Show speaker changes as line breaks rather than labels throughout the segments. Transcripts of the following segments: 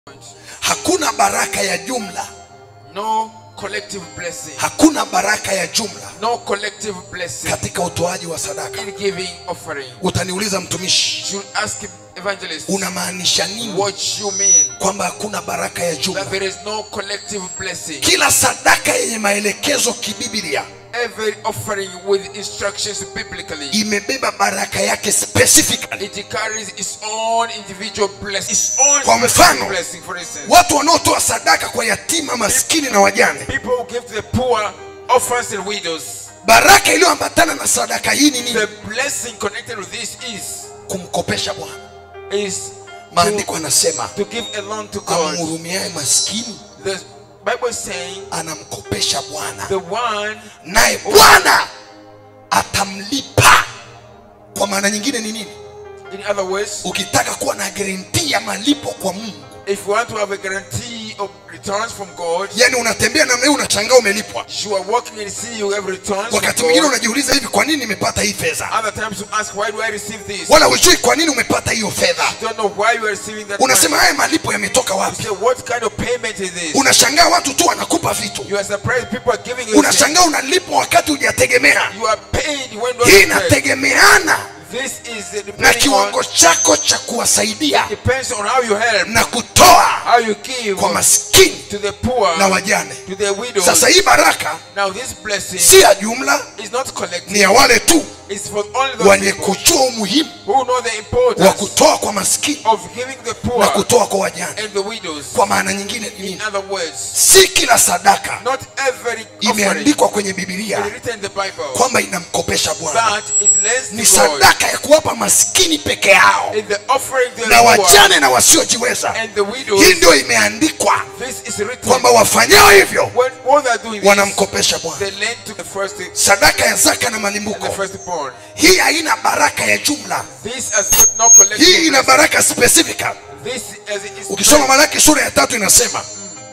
hakuna baraka ya jumla
No collective blessing.
hakuna baraka ya jumla
No collective blessing
katika utoaji wa sadaka
in giving offering.
utaniuliza mtumishi
Should ask evangelist
unamaanisha nini
what you mean
kwamba hakuna baraka ya jumla
that there is no collective blessing.
kila sadaka yenye maelekezo kibiblia
Every offering with instructions biblically,
imebeba baraka yake specifically
it carries its own individual blessing, its own
Kwa
specific
mfano,
blessing. For instance,
watu wanaotoa sadaka kwa yatima maskini na wajane
people who give to the poor, orphans, and widows.
baraka iliyoambatana na sadaka hii ni nini
The blessing connected with this is
kumkopesha bwana
is
maandiko
to,
anasema
to give a loan to God.
amhurumiaye maskini
The Bible is saying
anamkopesha bwana
the one
naye bwana atamlipa kwa maana nyingine ni nini
In other words,
ukitaka kuwa na guarantee ya malipo kwa mungu
if you want to have a guarantee of returns from God,
yaani unatembea namna hii unashangaa umelipwa
you are working and see you have returns from
wakati mwingine
God.
unajiuliza hivi kwa nini nimepata hii fedha
Other times you ask, why do I receive this?
wala hujui kwa nini umepata hiyo fedha
You don't know why you are receiving that
unasema
money.
haya malipo yametoka
You
wapi
say, what kind of payment is this?
unashangaa watu tu wanakupa vitu
You are surprised people are giving you things.
unashangaa unalipwa wakati hujategemea
You are paid when you
hii
are paid.
inategemeana
This is
na
depending
kiwango
on,
chako cha kuwasaidia
depends on how you help,
na kutoa
how you give
kwa maskini
to the poor,
na wajane
to the widows.
sasa hii baraka
Now this blessing
si ya jumla
is not collective.
ni ya wale tu
It's for only those
wenye
people
kujua umuhimu
who know the
wa
importance
kutoa kwa maskini
of giving the
na
poor
kutoa kwa wajane
and the widows.
kwa maana nyingine ni
In
nini
other words,
si kila sadaka
not every offering
imeandikwa kwenye
is
bibilia
written in the Bible,
kwamba inamkopesha bwana
but it lends
ni
to God
sadaka ya kuwapa maskini peke yao
in the offering to the
na
poor
wajane na wasiojiweza
and the
hii
widows.
ndio imeandikwa
This is written
kwamba wafanyao hivyo
when what they are doing this,
wanamkopesha bwana
they lend to the first and
sadaka ya zaka na
the
malimbuko
firstborn.
hii haina baraka ya jumla
This has got no collective.
hii ina
blessing.
baraka specific
This as it is
ukisoma malaki sura ya tatu inasema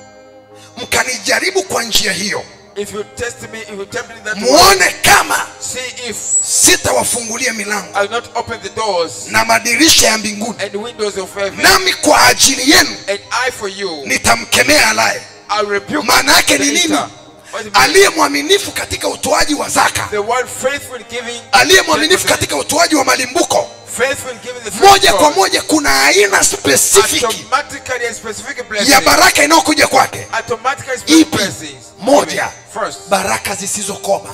mkanijaribu kwa njia hiyo
If you test me, if you tempt me that way,
muone kama
see if
sitawafungulia milango
I'll not open the doors
na madirisha ya mbinguni
and windows of heaven,
nami kwa ajili yenu
and I for you,
nitamkemea alaye
I'll rebuke
maana yake
the
ni nini
eater. What it means?
aliye mwaminifu katika utoaji wa zaka
The one faithful in giving,
aliye mwaminifu katika utoaji wa malimbuko
faithful in giving the first
moja kwa
God,
moja kuna aina specific
automatically a specific
ya
blessing,
baraka inayokuja kwake
automatically specific
Ipi?
blessings.
Moja.
First,
baraka zisizokoma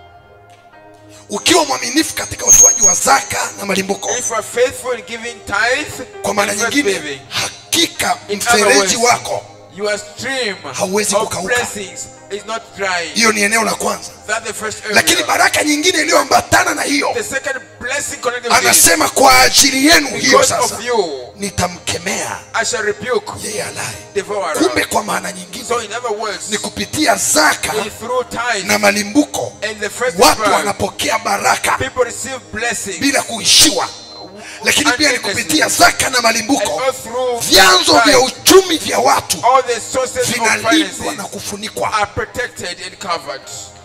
ukiwa mwaminifu katika utoaji wa zaka na malimbuko
if you are faithful in giving tithe
kwa maana
and first
nyingine
giving,
hakika
In other
mfereji
words,
wako
your stream
Hauwezi
of
kukauka.
blessings is not drying.
hiyo ni eneo la kwanza
That's the first area.
lakini baraka nyingine iliyoambatana na hiyo
The second blessing connected with this,
anasema kwa ajili yenu hiyo
because
sasa
of you,
nitamkemea
I shall rebuke
yeye alaye
devourer.
kumbe kwa maana nyingine
So in other words,
ni kupitia zaka
in through tithe
na malimbuko
and the first
watu
birth,
wanapokea baraka
people receive blessings.
bila kuishiwa lakini pia ni
Unendlessly.
kupitia zaka na
And
malimbuko
all through
vyanzo
tithe,
vya uchumi vya watu
all the sources of
vinalindwa na
finances
kufunikwa
are protected and covered.